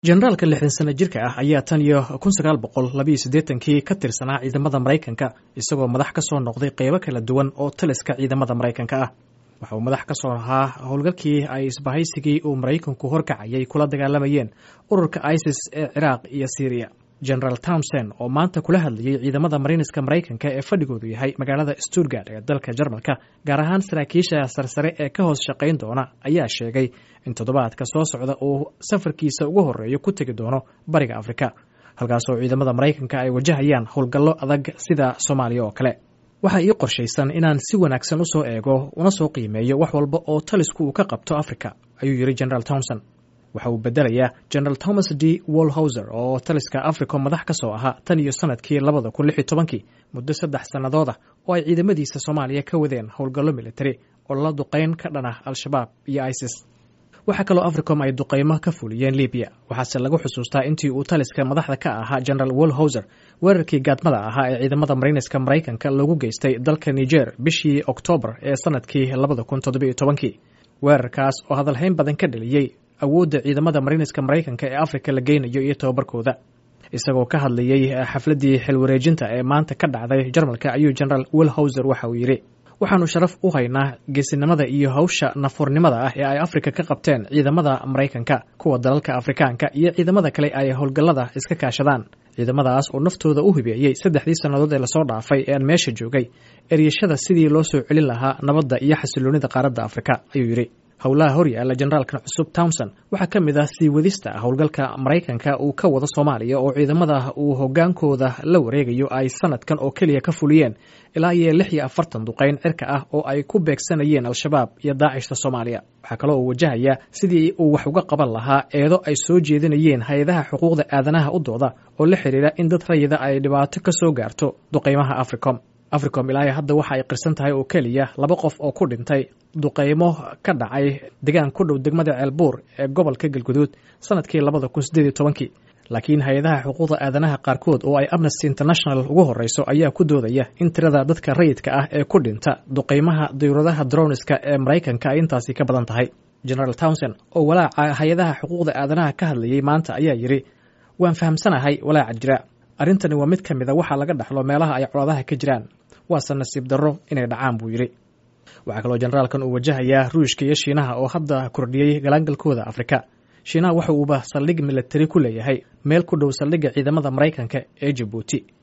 jenaraalka lixdan sano jirka ah ayaa tan iyo kun sagaal boqol labayo siddeetankii ka tirsanaa ciidamada maraykanka isagoo madax ka soo noqday qeybo kala duwan oo taliska ciidamada maraykanka ah waxa uu madax ka soo ahaa howlgalkii ay isbahaysigii uu maraykanku horkacayay kula dagaalamayeen ururka isis ee ciraaq iyo syriya genaraal townsend oo maanta kula hadlayay ciidamada marayniska maraykanka ee fadhigoodu yahay magaalada stuttgard ee dalka jarmalka gaar ahaan saraakiisha sarsare ee ka hoos shaqayn doona ayaa sheegay in toddobaadka soo socda uu safarkiisa ugu horeeyo ku tegi doono bariga afrika halkaasoo ciidamada maraykanka ay wajahayaan howlgallo adag sida soomaaliya oo kale waxaa ii qorshaysan inaan si wanaagsan usoo eego una soo qiimeeyo wax walba oo talisku uu ka qabto afrika ayuu yidhi genaraal townsend waxa uu bedelayaa genaraal thomas d wolhauser oo taliska africa madax ka soo ahaa tan iyo sanadkii labada kun lix iyo tobankii muddo saddex sannadooda oo ay ciidamadiisa soomaaliya ka wadeen howlgallo militari oo la duqayn ka dhan ah al-shabaab iyo isis waxaa kaloo africom ay duqaymo ka fuliyeen libiya waxaase lagu xusuustaa intii uu taliska madaxda ka ahaa genaraal wolhauser weerarkii gaadmada ahaa ee ciidamada marayniska maraykanka loogu geystay dalka niger bishii oktoobar ee sanadkii labada kun toddobiyo tobankii weerarkaas oo hadalhayn badan ka dhaliyey awoodda ciidamada marayniska maraykanka ee afrika la geynayo iyo tobabarkooda isagoo ka hadlayey xafladdii xilwareejinta ee maanta ka dhacday jarmalka ayuu genaraal wolhauser waxa uu yidhi waxaanu sharaf u haynaa geesinimada iyo hawsha nafuurnimada ah ee ay afrika ka qabteen ciidamada maraykanka kuwa dalalka afrikaanka iyo ciidamada kale ay howlgallada iska kaashadaan ciidamadaas oo naftooda u hibeeyey saddexdii sannadood ee lasoo dhaafay ee aan meesha joogay eryashada sidii loo soo celin lahaa nabadda iyo xasiloonida qaaradda afrika ayuu yidhi howlaha horyaala generaalkan cusub townsend waxaa ka mid ah sii wadista howlgalka maraykanka uu ka wado soomaaliya oo ciidamada uu hogaankooda la wareegayo ay sanadkan oo keliya ka fuliyeen ilaa iyo lix iyo afartan duqayn cirka ah oo ay ku beegsanayeen al-shabaab iyo daacishta soomaaliya waxaa kaloo uu wajahayaa sidii uu wax uga qaban lahaa eedo ay soo jeedinayeen hay-adaha xuquuqda aadanaha u dooda oo la xidhiira in dad rayida ay dhibaato ka soo gaarto duqaymaha africom africom ilaa hadda waxa ay qirsan tahay oo keliya laba qof oo ku dhintay duqaymo ka dhacay degaan ku dhow degmada ceelbuur ee gobolka galguduud sanadkii labada kun sideed iyo tobankii laakiin hay-adaha xuquuqda aadanaha qaarkood oo ay amnesty international ugu horreyso ayaa ku doodaya in tirada dadka rayidka ah ee ku dhinta duqaymaha dawladaha droniska ee maraykanka ay intaasi ka badan tahay genaraal townsend oo walaaca hay-adaha xuquuqda aadanaha ka hadlayay maanta ayaa yidhi waan fahamsanahay walaaca jira arrintani waa mid ka mid a waxaa laga dhaxlo meelaha ay colaadaha ka jiraan waase nasiib darro inay dhacaan buu yidhi waxaa kaloo generaalkan uu wajahayaa ruushka iyo shiinaha oo hadda kordhiyey galaangalkooda afrika shiinaha waxa uuba saldhig militari ku leeyahay meel ku dhow saldhigga ciidamada maraykanka ee jabuuti